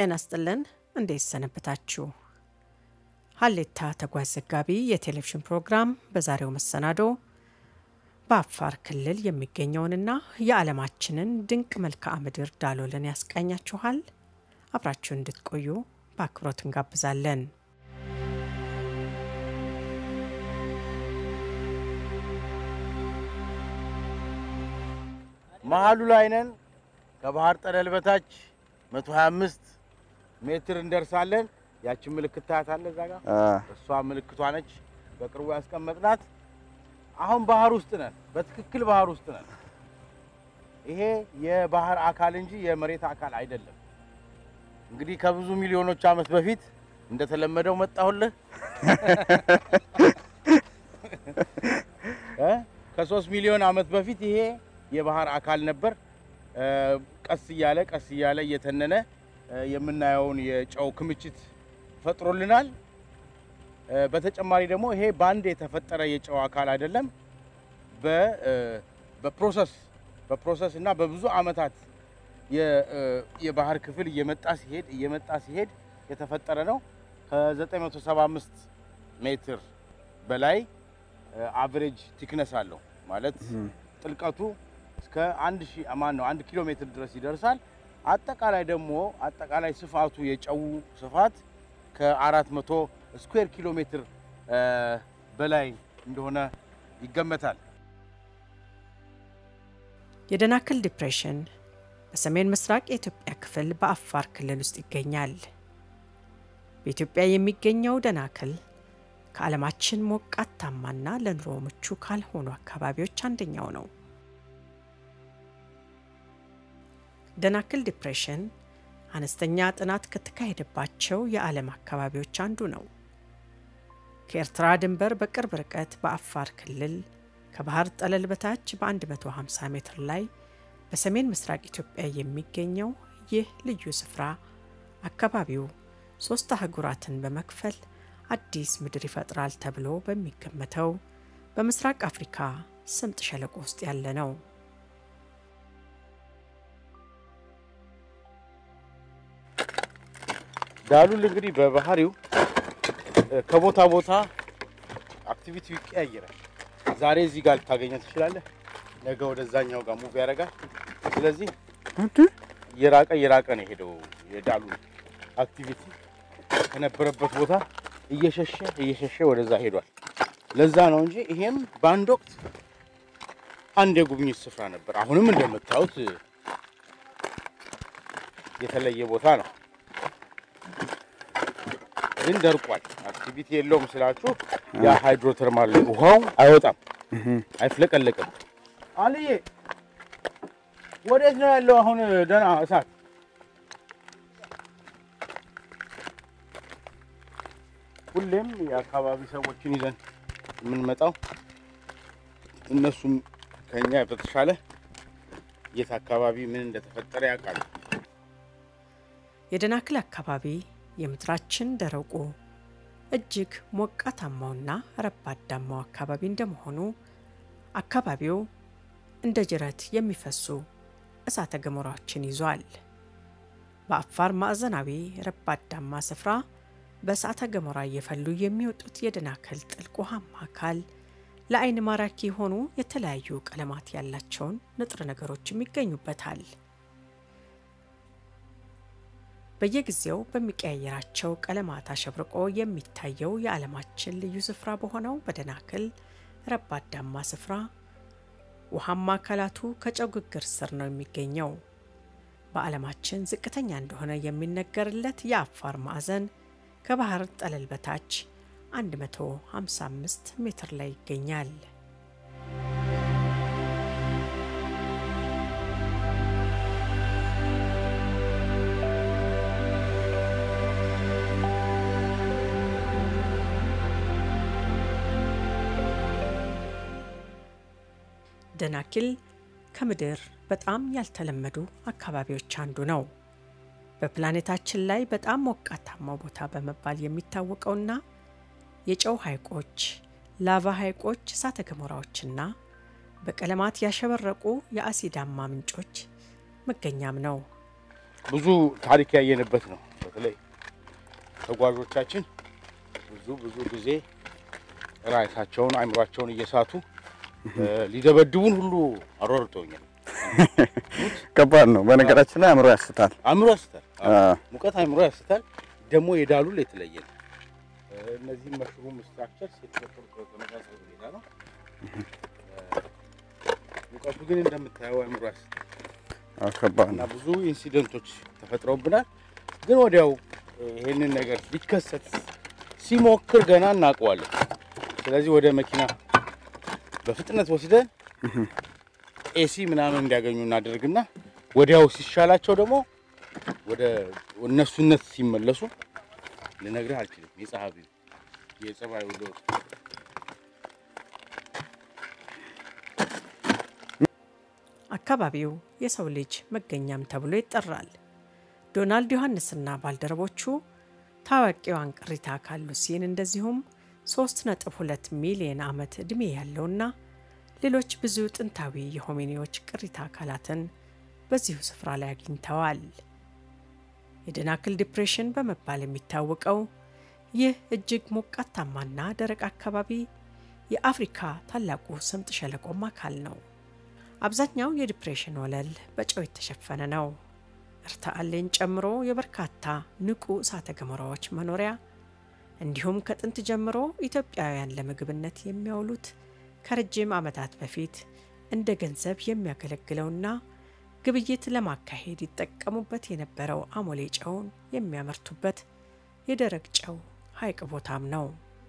ጤና ስጥልን። እንዴት ሰነበታችሁ? ሀሌታ ተጓዥ ዘጋቢ የቴሌቪዥን ፕሮግራም በዛሬው መሰናዶ በአፋር ክልል የሚገኘውንና የዓለማችንን ድንቅ መልክዓ ምድር ዳሎልን ያስቃኛችኋል። አብራችሁ እንድትቆዩ በአክብሮት እንጋብዛለን። መሀሉ ላይ ነን። ከባህር ጠለል በታች 125 ሜትር እንደርሳለን። ያችን ምልክት ታያታለህ እዛ ጋር እሷ ምልክቷ ነች፣ በቅርቡ ያስቀመጥናት። አሁን ባህር ውስጥ ነን፣ በትክክል ባህር ውስጥ ነን። ይሄ የባህር አካል እንጂ የመሬት አካል አይደለም። እንግዲህ ከብዙ ሚሊዮኖች ዓመት በፊት እንደተለመደው መጣሁልህ እ ከሶስት ሚሊዮን ዓመት በፊት ይሄ የባህር አካል ነበር። ቀስ እያለ ቀስ እያለ እየተነነ የምናየውን የጨው ክምችት ፈጥሮልናል። በተጨማሪ ደግሞ ይሄ በአንድ የተፈጠረ የጨው አካል አይደለም። በፕሮሰስ በፕሮሰስ እና በብዙ ዓመታት የባህር ክፍል እየመጣ ሲሄድ እየመጣ ሲሄድ የተፈጠረ ነው። ከ975 ሜትር በላይ አቨሬጅ ቲክነስ አለው ማለት ጥልቀቱ እስከ አንድ ሺህ ማን ነው አንድ ኪሎ ሜትር ድረስ ይደርሳል። አጠቃላይ ደግሞ አጠቃላይ ስፋቱ የጨው ስፋት ከአራት መቶ ስኩዌር ኪሎ ሜትር በላይ እንደሆነ ይገመታል። የደናክል ዲፕሬሽን በሰሜን ምስራቅ የኢትዮጵያ ክፍል በአፋር ክልል ውስጥ ይገኛል። በኢትዮጵያ የሚገኘው ደናክል ከዓለማችን ሞቃታማና ለኑሮ ምቹ ካልሆኑ አካባቢዎች አንደኛው ነው። ደናክል ዲፕሬሽን አነስተኛ ጥናት ከተካሄደባቸው የዓለም አካባቢዎች አንዱ ነው። ከኤርትራ ድንበር በቅርብ ርቀት በአፋር ክልል ከባህር ጠለል በታች በ150 ሜትር ላይ በሰሜን ምስራቅ ኢትዮጵያ የሚገኘው ይህ ልዩ ስፍራ አካባቢው ሶስት አህጉራትን በመክፈል አዲስ ምድር ይፈጥራል ተብሎ በሚገመተው በምስራቅ አፍሪካ ስምጥ ሸለቆ ውስጥ ያለ ነው። ዳሉል እንግዲህ በባህሪው ከቦታ ቦታ አክቲቪቲው ይቀያየራል። ዛሬ እዚህ ጋር ልታገኘው ትችላለህ፣ ነገ ወደዛኛው ጋር ሙቭ ያደርጋል። ስለዚህ እየራቀ እየራቀ ነው የሄደው የዳሉል አክቲቪቲ ከነበረበት ቦታ እየሸሸ እየሸሸ ወደዛ ሄዷል። ለዛ ነው እንጂ ይሄም በአንድ ወቅት አንድ የጉብኝት ስፍራ ነበር። አሁንም እንደምታዩት የተለየ ቦታ ነው፣ ግን ደርቋል። አክቲቪቲ የለውም ስላችሁ ያ ሃይድሮተርማል ውሃው አይወጣም፣ አይፍለቀለቅም። አልዬ ወዴት ነው ያለው አሁን ደህና እሳት? ሁሌም የአካባቢ ሰዎችን ይዘን የምንመጣው እነሱም ከኛ በተሻለ የት አካባቢ ምን እንደተፈጠረ ያውቃሉ። የደናክል አካባቢ የምድራችን ደረቁ እጅግ ሞቃታማውና ረባዳማው አካባቢ እንደመሆኑ አካባቢው እንደ ጅረት የሚፈሱ እሳተ ገሞራዎችን ይዟል። በአፋር ማዕዘናዊ ረባዳማ ስፍራ በእሳተ ገሞራ እየፈሉ የሚወጡት የደናክል ጥልቅ ውሃማ አካል ለአይን ማራኪ የሆኑ የተለያዩ ቀለማት ያላቸውን ንጥረ ነገሮችም ይገኙበታል። በየጊዜው በሚቀያየራቸው ቀለማት አሸብርቆ የሚታየው የዓለማችን ልዩ ስፍራ በሆነው በደናክል ረባዳማ ስፍራ ውሃማ አካላቱ ከጨው ግግር ስር ነው የሚገኘው። በዓለማችን ዝቅተኛ እንደሆነ የሚነገርለት የአፋር ማዕዘን ከባህር ጠለል በታች 155 ሜትር ላይ ይገኛል። ደናኪል ከምድር በጣም ያልተለመዱ አካባቢዎች አንዱ ነው። በፕላኔታችን ላይ በጣም ሞቃታማው ቦታ በመባል የሚታወቀውና የጨው ሐይቆች፣ ላቫ ሐይቆች፣ እሳተ ገሞራዎችና በቀለማት ያሸበረቁ የአሲዳማ ምንጮች መገኛም ነው። ብዙ ታሪክ ያየንበት ነው። በተለይ ተጓዦቻችን ብዙ ብዙ ጊዜ ራሳቸውን አእምሯቸውን እየሳቱ እ፣ ሊደበድቡን ሁሉ አሯርጠውኛል። ከባድ ነው። በነገራችን ላይ አእምሮ ያስታል። አእምሮ ያስታል። አዎ። አ፣ ሙቀት አእምሮ ያስታል። ደግሞ የዳሉል የተለየ ነው። እ፣ እነዚህም መሽሩም ስትራክቸርስ የተፈጠሩት በተመሳሳይ ሁኔታ ነው። እ፣ ሙቀቱ ግን እንደምታየው አእምሮ ያስታል አ፣ ከባድ እና ነው። ብዙ ኢንሲደንቶች ተፈጥረውብናል። ግን ወዲያው እ፣ ይሄንን ነገር ሊከሰት ሲሞክር ገና እናውቀዋለን። ስለዚህ ወደ መኪና በፍጥነት ወስደን ኤሲ ምናምን እንዲያገኙ እናደርግና ወዲያው ሲሻላቸው ደግሞ ወደ እነሱነት ሲመለሱ ልነግርህ አልችልም። የጸሐፊው የጸባዩ ለውጥ አካባቢው የሰው ልጅ መገኛም ተብሎ ይጠራል። ዶናልድ ዮሐንስና ባልደረቦቹ ታዋቂዋን ቅሪተ አካል ሉሲን እንደዚሁም 3.2 ሚሊዮን ዓመት ዕድሜ ያለውና ሌሎች ብዙ ጥንታዊ የሆሚኒዎች ቅሪተ አካላትን በዚሁ ስፍራ ላይ አግኝተዋል። የደናክል ዲፕሬሽን በመባል የሚታወቀው ይህ እጅግ ሞቃታማና ደረቅ አካባቢ የአፍሪካ ታላቁ ስምጥ ሸለቆም አካል ነው። አብዛኛው የዲፕሬሽን ወለል በጨው የተሸፈነ ነው። እርታአሌን ጨምሮ የበርካታ ንቁ እሳተ ገሞራዎች መኖሪያ እንዲሁም ከጥንት ጀምሮ ኢትዮጵያውያን ለምግብነት የሚያውሉት ከረጅም ዓመታት በፊት እንደ ገንዘብ የሚያገለግለውና ግብይት ለማካሄድ ይጠቀሙበት የነበረው አሞሌ ጨውን የሚያመርቱበት የደረቅ ጨው ሐይቅ ቦታም ነው።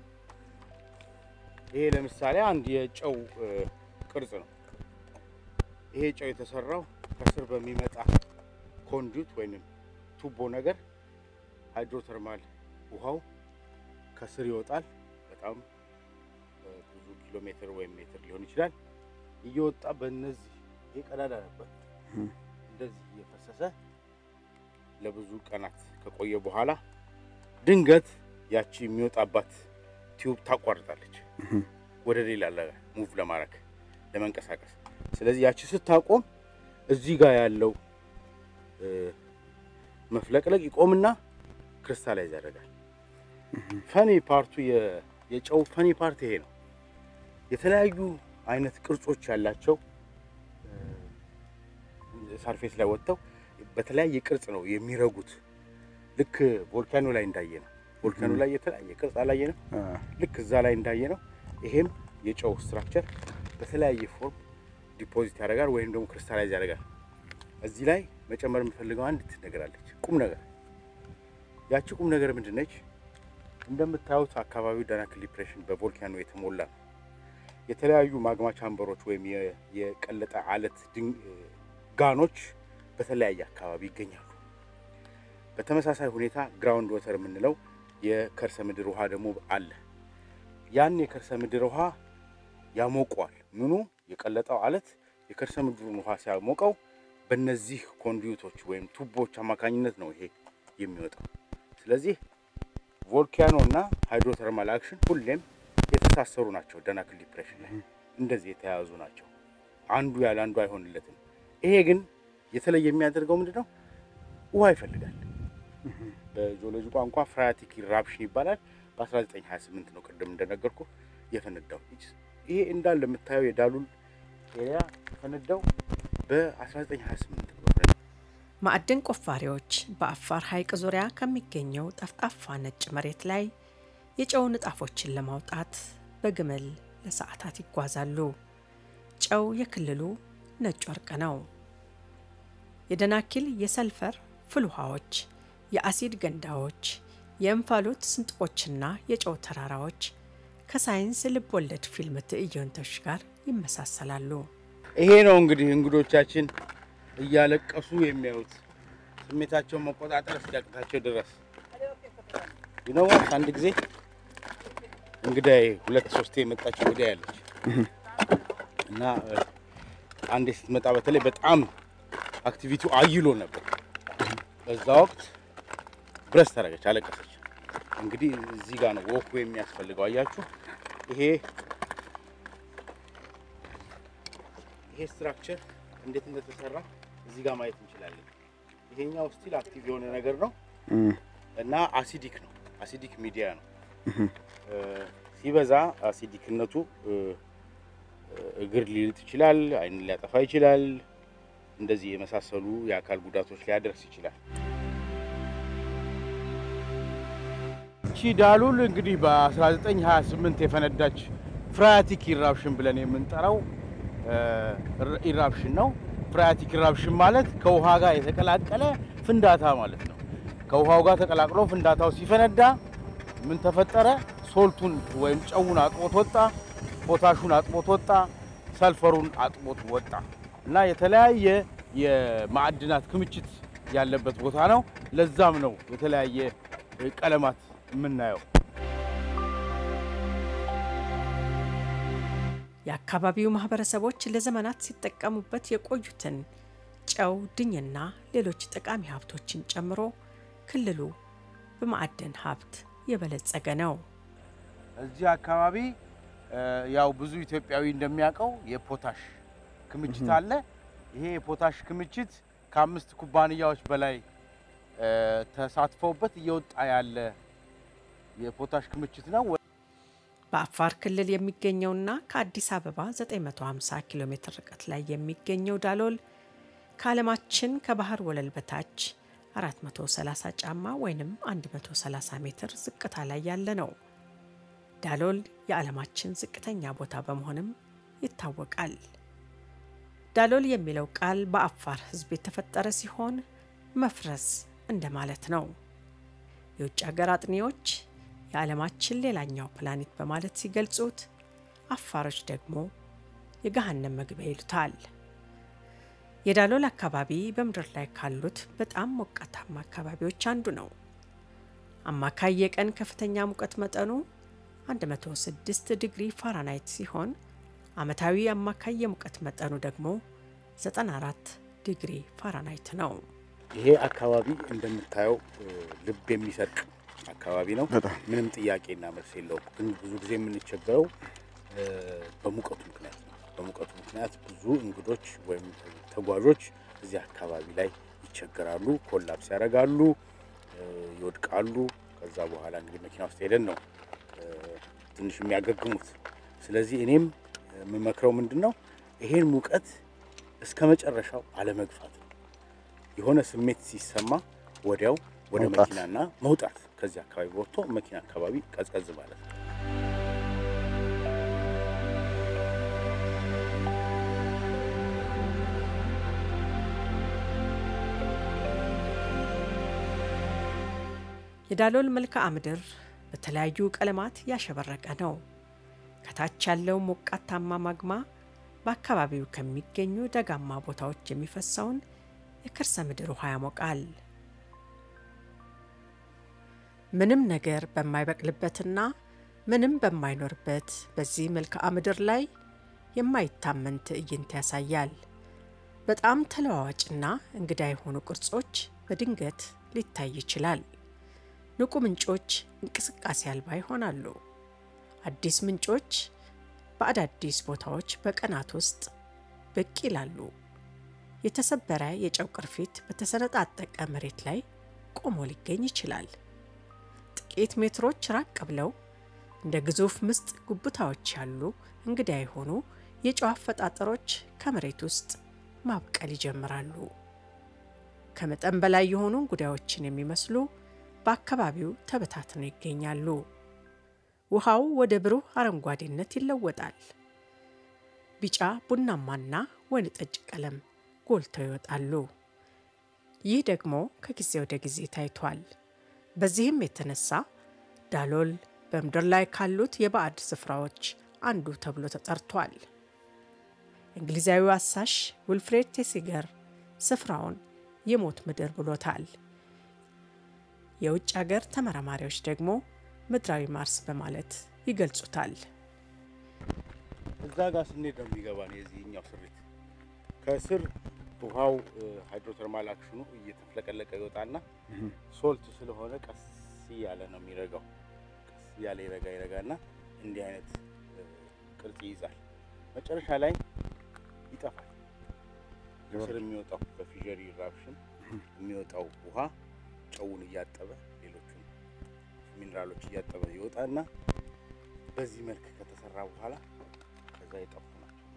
ይሄ ለምሳሌ አንድ የጨው እ፣ ቅርጽ ነው። ይሄ ጨው የተሰራው ከስር በሚመጣ ኮንዱት ወይም ቱቦ ነገር ሃይድሮተርማል ውሃው ከስር ይወጣል። በጣም እ፣ ብዙ ኪሎ ሜትር ወይም ሜትር ሊሆን ይችላል። እየወጣ በእነዚህ ይሄ ቀዳዳ ነበር እንደዚህ እየፈሰሰ ለብዙ ቀናት ከቆየ በኋላ ድንገት ያቺ የሚወጣባት ቲዩብ ታቋርጣለች ወደ ሌላ ሙቭ ለማድረግ ለመንቀሳቀስ። ስለዚህ ያቺ ስታቆም እዚህ ጋር ያለው እ፣ መፍለቅለቅ ይቆምና ክሪስታላይዝ ያደርጋል። ፈኒ ፓርቱ የ- የጨው ፈኒ ፓርት ይሄ ነው። የተለያዩ አይነት ቅርጾች ያላቸው እ፣ ሳርፌስ ላይ ወጥተው በተለያየ ቅርጽ ነው የሚረጉት። ልክ ቮልካኖ ላይ እንዳየ ነው። ቮልካኖ ላይ የተለያየ ቅርጽ አላየንም? አ፣ ልክ እዛ ላይ እንዳየ ነው። ይሄም የጨው ስትራክቸር በተለያየ ፎርም ዲፖዚት ያደርጋል ወይም ደግሞ ክሪስታላይዝ ያደርጋል። እዚህ ላይ መጨመር የምፈልገው አንድ ነገር አለች፣ ቁም ነገር። ያቺ ቁም ነገር ምንድን ነች? እንደምታዩት አካባቢው ዳናክል ዲፕሬሽን በቮልካኖ የተሞላ ነው። የተለያዩ ማግማ ቻምበሮች ወይም የ- የቀለጠ አለት ድን- ጋኖች በተለያየ አካባቢ ይገኛሉ። በተመሳሳይ ሁኔታ ግራውንድ ወተር የምንለው የከርሰ ምድር ውሃ ደግሞ አለ። ያን የከርሰ ምድር ውሃ ያሞቀዋል። ምኑ የቀለጠው አለት የከርሰ ምድሩን ውሃ ሲያሞቀው በእነዚህ ኮንዲዩቶች ወይም ቱቦች አማካኝነት ነው ይሄ የሚወጣው። ስለዚህ ቮልካኖ እና ሃይድሮተርማል አክሽን ሁሌም የተሳሰሩ ናቸው። ደናክል ዲፕሬሽን ላይ እንደዚህ የተያያዙ ናቸው። አንዱ ያለ አንዱ አይሆንለትም። ይሄ ግን የተለየ የሚያደርገው ምንድን ነው? ውሃ ይፈልጋል። በጂኦሎጂ ቋንቋ ፍራያቲክ ኢራፕሽን ይባላል። በ1928 ነው ቅድም እንደነገርኩ የፈነዳው። ይሄ እንዳለ የምታየው የዳሉል ኤሪያ የፈነዳው በ1928 ነው። ማዕድን ቆፋሪዎች በአፋር ሐይቅ ዙሪያ ከሚገኘው ጠፍጣፋ ነጭ መሬት ላይ የጨው ንጣፎችን ለማውጣት በግመል ለሰዓታት ይጓዛሉ። ጨው የክልሉ ነጭ ወርቅ ነው። የደናኪል የሰልፈር ፍል ውሃዎች፣ የአሲድ ገንዳዎች፣ የእንፋሎት ስንጥቆችና የጨው ተራራዎች ከሳይንስ ልብ ወለድ ፊልም ትዕይንቶች ጋር ይመሳሰላሉ። ይሄ ነው እንግዲህ እንግዶቻችን እያለቀሱ የሚያዩት ስሜታቸውን መቆጣጠር እስኪያቅታቸው ድረስ ይነዋት። አንድ ጊዜ እንግዳዬ ሁለት ሶስቴ የመጣች እንግዳዬ ያለች እና እ፣ አንዴ ስትመጣ በተለይ በጣም አክቲቪቲው አይሎ ነበር። በዛ ወቅት ብረስ ተረገች፣ አለቀሰች። እንግዲህ እዚህ ጋር ነው ወኩ የሚያስፈልገው። አያችሁ ይሄ ይሄ ስትራክቸር እንዴት እንደተሰራ እዚህ ጋር ማየት እንችላለን። ይሄኛው ስቲል አክቲቭ የሆነ ነገር ነው። እም፣ እና አሲዲክ ነው። አሲዲክ ሚዲያ ነው። እ፣ ሲበዛ አሲዲክነቱ እ፣ እግር ሊልጥ ይችላል፣ አይን ሊያጠፋ ይችላል። እንደዚህ የመሳሰሉ የአካል ጉዳቶች ሊያደርስ ይችላል። እቺ ዳሉል እንግዲህ በ1928 የፈነዳች ፍራያቲክ ኢራፕሽን ብለን የምንጠራው እ፣ ኢራፕሽን ነው። ፍራያቲክ ኢራፕሽን ማለት ከውሃ ጋር የተቀላቀለ ፍንዳታ ማለት ነው። ከውሃው ጋር ተቀላቅሎ ፍንዳታው ሲፈነዳ ምን ተፈጠረ? ሶልቱን ወይም ጨውን አጥቦት ወጣ፣ ፖታሹን አጥቦት ወጣ፣ ሰልፈሩን አጥቦት ወጣ እና የተለያየ የማዕድናት ክምችት ያለበት ቦታ ነው። ለዛም ነው የተለያየ ቀለማት የምናየው። የአካባቢው ማህበረሰቦች ለዘመናት ሲጠቀሙበት የቆዩትን ጨው፣ ድኝና ሌሎች ጠቃሚ ሀብቶችን ጨምሮ ክልሉ በማዕድን ሀብት የበለጸገ ነው። እዚህ አካባቢ እ፣ ያው ብዙ ኢትዮጵያዊ እንደሚያውቀው የፖታሽ ክምችት አለ። ይሄ የፖታሽ ክምችት ከአምስት ኩባንያዎች በላይ እ፣ ተሳትፈውበት እየወጣ ያለ የፖታሽ ክምችት ነው። በአፋር ክልል የሚገኘውና ከአዲስ አበባ 950 ኪሎ ሜትር ርቀት ላይ የሚገኘው ዳሎል ከዓለማችን ከባህር ወለል በታች 430 ጫማ ወይም 130 ሜትር ዝቅታ ላይ ያለ ነው። ዳሎል የዓለማችን ዝቅተኛ ቦታ በመሆንም ይታወቃል። ዳሎል የሚለው ቃል በአፋር ሕዝብ የተፈጠረ ሲሆን መፍረስ እንደማለት ነው። የውጭ ሀገር አጥኚዎች የዓለማችን ሌላኛው ፕላኔት በማለት ሲገልጹት፣ አፋሮች ደግሞ የገሃነም መግቢያ ይሉታል። የዳሎል አካባቢ በምድር ላይ ካሉት በጣም ሞቃታማ አካባቢዎች አንዱ ነው። አማካይ የቀን ከፍተኛ ሙቀት መጠኑ 106 ዲግሪ ፋራናይት ሲሆን ዓመታዊ አማካይ የሙቀት መጠኑ ደግሞ 94 ዲግሪ ፋራናይት ነው። ይሄ አካባቢ እንደምታየው እ፣ ልብ የሚሰርቅ አካባቢ ነው። በጣም ምንም ጥያቄና መልስ የለውም። ግን ብዙ ጊዜ የምንቸገረው እ፣ በሙቀቱ ምክንያት ነው። በሙቀቱ ምክንያት ብዙ እንግዶች ወይም ተጓዦች እዚህ አካባቢ ላይ ይቸገራሉ፣ ኮላፕስ ያደርጋሉ፣ እ፣ ይወድቃሉ። ከዛ በኋላ እንግዲህ መኪና ውስጥ ሄደን ነው እ፣ ትንሽ የሚያገግሙት። ስለዚህ እኔም የምመክረው ምንድን ነው ይሄን ሙቀት እስከ መጨረሻው አለመግፋት ነው። የሆነ ስሜት ሲሰማ ወዲያው ወደ መውጣት። መኪናና መውጣት ከዚህ አካባቢ ወጥቶ መኪና አካባቢ ቀዝቀዝ ማለት ነው። የዳሎል መልክዓ ምድር በተለያዩ ቀለማት ያሸበረቀ ነው። ከታች ያለው ሞቃታማ ማግማ በአካባቢው ከሚገኙ ደጋማ ቦታዎች የሚፈሰውን የከርሰ ምድር ውሃ ያሞቃል። ምንም ነገር በማይበቅልበትና ምንም በማይኖርበት በዚህ መልክዓ ምድር ላይ የማይታመን ትዕይንት ያሳያል። በጣም ተለዋዋጭና እንግዳ የሆኑ ቅርጾች በድንገት ሊታይ ይችላል። ንቁ ምንጮች እንቅስቃሴ አልባ ይሆናሉ። አዲስ ምንጮች በአዳዲስ ቦታዎች በቀናት ውስጥ ብቅ ይላሉ። የተሰበረ የጨው ቅርፊት በተሰነጣጠቀ መሬት ላይ ቆሞ ሊገኝ ይችላል። ጥቂት ሜትሮች ራቅ ብለው እንደ ግዙፍ ምስጥ ጉብታዎች ያሉ እንግዳ የሆኑ የጨው አፈጣጠሮች ከመሬት ውስጥ ማብቀል ይጀምራሉ። ከመጠን በላይ የሆኑ እንጉዳዮችን የሚመስሉ በአካባቢው ተበታትነው ይገኛሉ። ውሃው ወደ ብሩህ አረንጓዴነት ይለወጣል። ቢጫ፣ ቡናማና ወይን ጠጅ ቀለም ጎልተው ይወጣሉ። ይህ ደግሞ ከጊዜ ወደ ጊዜ ታይቷል። በዚህም የተነሳ ዳሎል በምድር ላይ ካሉት የባዕድ ስፍራዎች አንዱ ተብሎ ተጠርቷል። እንግሊዛዊው አሳሽ ዊልፍሬድ ቴሲገር ስፍራውን የሞት ምድር ብሎታል። የውጭ ሀገር ተመራማሪዎች ደግሞ ምድራዊ ማርስ በማለት ይገልጹታል። እዛ ጋር ስንሄድ ነው የሚገባን የዚህኛው ስሪት። ከስር ውሃው ሃይድሮተርማል አክሽኑ እየተፍለቀለቀ ይወጣና ሶልት ስለሆነ ቀስ እያለ ነው የሚረጋው። ቀስ እያለ ይረጋ ይረጋና እንዲህ አይነት እ፣ ቅርጽ ይይዛል። መጨረሻ ላይ ይጠፋል። ከስር የሚወጣው በፊዠር ኢራፕሽን የሚወጣው ውሃ ጨውን እያጠበ ሌሎቹ ሚኔራሎች እያጠበ ይወጣና በዚህ መልክ ከተሰራ በኋላ ከዛ የጠፉ ናቸው።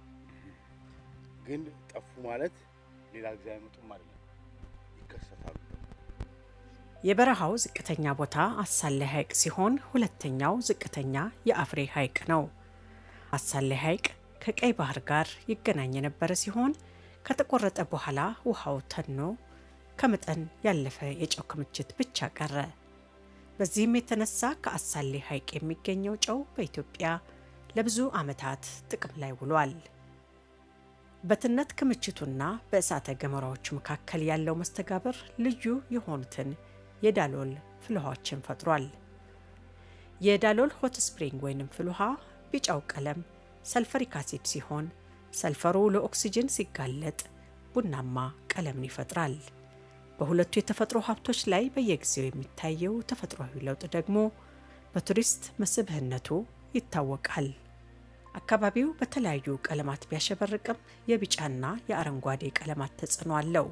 ግን ጠፉ ማለት ሌላ ጊዜ አይመጡም አይደለም፣ ይከሰታሉ። የበረሃው ዝቅተኛ ቦታ አሳሌ ሐይቅ ሲሆን ሁለተኛው ዝቅተኛ የአፍሬ ሐይቅ ነው። አሳሌ ሐይቅ ከቀይ ባህር ጋር ይገናኝ የነበረ ሲሆን ከተቆረጠ በኋላ ውሃው ተኖ ከመጠን ያለፈ የጨው ክምችት ብቻ ቀረ። በዚህም የተነሳ ከአሳሌ ሐይቅ የሚገኘው ጨው በኢትዮጵያ ለብዙ ዓመታት ጥቅም ላይ ውሏል። በትነት ክምችቱና በእሳተ ገሞራዎቹ መካከል ያለው መስተጋብር ልዩ የሆኑትን የዳሎል ፍልውሃዎችን ፈጥሯል። የዳሎል ሆት ስፕሪንግ ወይንም ፍልውሃ ቢጫው ቀለም ሰልፈሪክ አሲድ ሲሆን ሰልፈሩ ለኦክሲጅን ሲጋለጥ ቡናማ ቀለምን ይፈጥራል። በሁለቱ የተፈጥሮ ሀብቶች ላይ በየጊዜው የሚታየው ተፈጥሯዊ ለውጥ ደግሞ በቱሪስት መስህብነቱ ይታወቃል። አካባቢው በተለያዩ ቀለማት ቢያሸበርቅም የቢጫና የአረንጓዴ ቀለማት ተጽዕኖ አለው።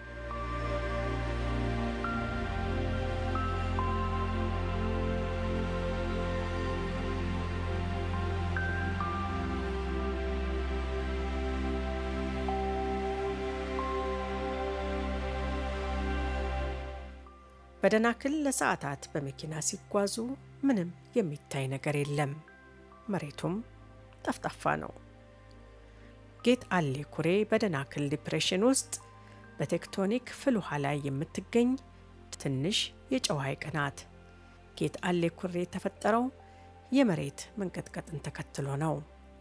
በደናክል ለሰዓታት በመኪና ሲጓዙ ምንም የሚታይ ነገር የለም። መሬቱም ጠፍጣፋ ነው። ጌት አሌ ኩሬ በደናክል ዲፕሬሽን ውስጥ በቴክቶኒክ ፍልውሃ ላይ የምትገኝ ትንሽ የጨው ሐይቅ ናት። ጌት አሌ ኩሬ የተፈጠረው የመሬት መንቀጥቀጥን ተከትሎ ነው።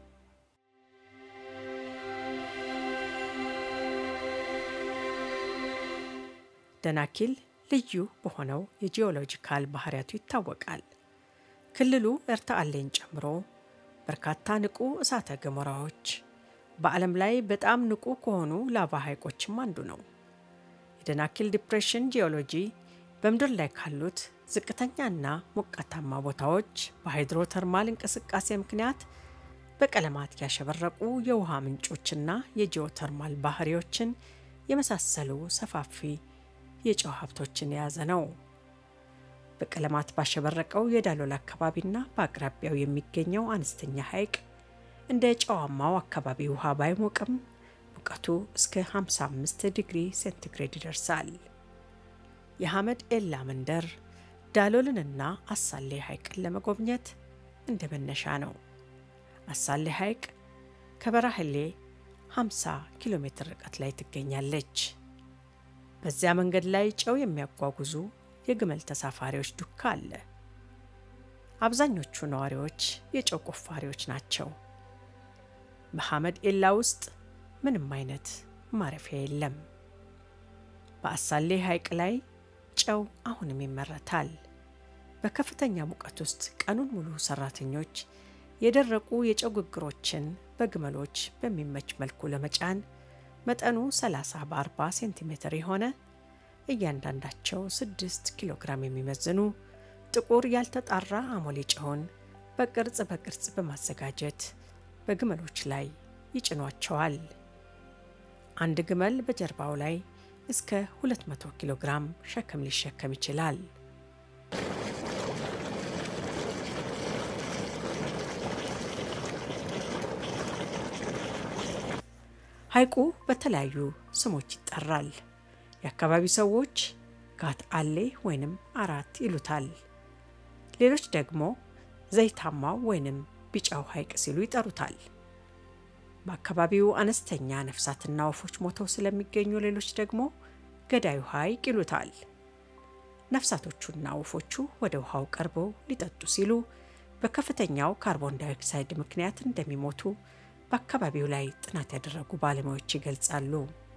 ደናኪል ልዩ በሆነው የጂኦሎጂካል ባህሪያቱ ይታወቃል። ክልሉ ኤርታሌን ጨምሮ በርካታ ንቁ እሳተ ገሞራዎች፣ በዓለም ላይ በጣም ንቁ ከሆኑ ላቫ ሐይቆችም አንዱ ነው። የደናኪል ዲፕሬሽን ጂኦሎጂ በምድር ላይ ካሉት ዝቅተኛና ሞቃታማ ቦታዎች በሃይድሮተርማል እንቅስቃሴ ምክንያት በቀለማት ያሸበረቁ የውሃ ምንጮችና የጂኦተርማል ባህሪዎችን የመሳሰሉ ሰፋፊ የጨው ሀብቶችን የያዘ ነው። በቀለማት ባሸበረቀው የዳሎል አካባቢና በአቅራቢያው የሚገኘው አነስተኛ ሐይቅ እንደ ጨዋማው አካባቢ ውሃ ባይሞቅም ሙቀቱ እስከ 55 ዲግሪ ሴንቲግሬድ ይደርሳል። የሐመድ ኤላ መንደር ዳሎልንና አሳሌ ሐይቅን ለመጎብኘት እንደ መነሻ ነው። አሳሌ ሐይቅ ከበራህሌ 50 ኪሎ ሜትር ርቀት ላይ ትገኛለች። በዚያ መንገድ ላይ ጨው የሚያጓጉዙ የግመል ተሳፋሪዎች ዱካ አለ። አብዛኞቹ ነዋሪዎች የጨው ቆፋሪዎች ናቸው። በሐመድ ኤላ ውስጥ ምንም አይነት ማረፊያ የለም። በአሳሌ ሐይቅ ላይ ጨው አሁንም ይመረታል። በከፍተኛ ሙቀት ውስጥ ቀኑን ሙሉ ሰራተኞች የደረቁ የጨው ግግሮችን በግመሎች በሚመች መልኩ ለመጫን መጠኑ 30 በ40 ሴንቲሜትር የሆነ እያንዳንዳቸው 6 ኪሎ ግራም የሚመዝኑ ጥቁር ያልተጣራ አሞሌ ጨውን በቅርጽ በቅርጽ በማዘጋጀት በግመሎች ላይ ይጭኗቸዋል። አንድ ግመል በጀርባው ላይ እስከ 200 ኪሎ ግራም ሸክም ሊሸከም ይችላል። ሐይቁ በተለያዩ ስሞች ይጠራል። የአካባቢው ሰዎች ጋት አሌ ወይንም አራት ይሉታል። ሌሎች ደግሞ ዘይታማው ወይንም ቢጫው ሐይቅ ሲሉ ይጠሩታል። በአካባቢው አነስተኛ ነፍሳትና ወፎች ሞተው ስለሚገኙ ሌሎች ደግሞ ገዳዩ ሐይቅ ይሉታል። ነፍሳቶቹና ወፎቹ ወደ ውሃው ቀርበው ሊጠጡ ሲሉ በከፍተኛው ካርቦን ዳይኦክሳይድ ምክንያት እንደሚሞቱ በአካባቢው ላይ ጥናት ያደረጉ ባለሙያዎች ይገልጻሉ።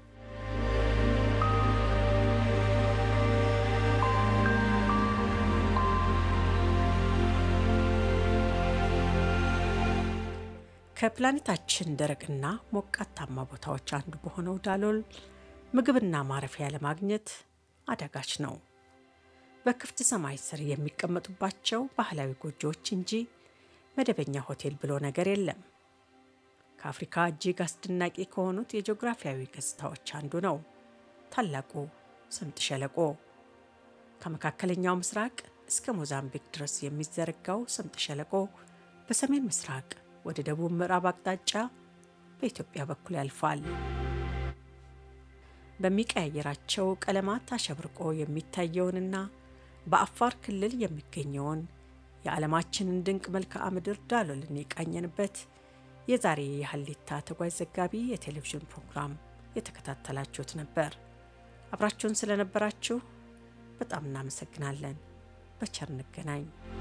ከፕላኔታችን ደረቅና ሞቃታማ ቦታዎች አንዱ በሆነው ዳሎል ምግብና ማረፊያ ለማግኘት አዳጋች ነው። በክፍት ሰማይ ስር የሚቀመጡባቸው ባህላዊ ጎጆዎች እንጂ መደበኛ ሆቴል ብሎ ነገር የለም። ከአፍሪካ እጅግ አስደናቂ ከሆኑት የጂኦግራፊያዊ ገጽታዎች አንዱ ነው ታላቁ ስምጥ ሸለቆ። ከመካከለኛው ምስራቅ እስከ ሞዛምቢክ ድረስ የሚዘረጋው ስምጥ ሸለቆ በሰሜን ምስራቅ ወደ ደቡብ ምዕራብ አቅጣጫ በኢትዮጵያ በኩል ያልፋል። በሚቀያየራቸው ቀለማት አሸብርቆ የሚታየውንና በአፋር ክልል የሚገኘውን የዓለማችንን ድንቅ መልክዓ ምድር ዳሎልን የቃኘንበት የዛሬ የሀሌታ ተጓዥ ዘጋቢ የቴሌቪዥን ፕሮግራም የተከታተላችሁት ነበር። አብራችሁን ስለነበራችሁ በጣም እናመሰግናለን። በቸር እንገናኝ።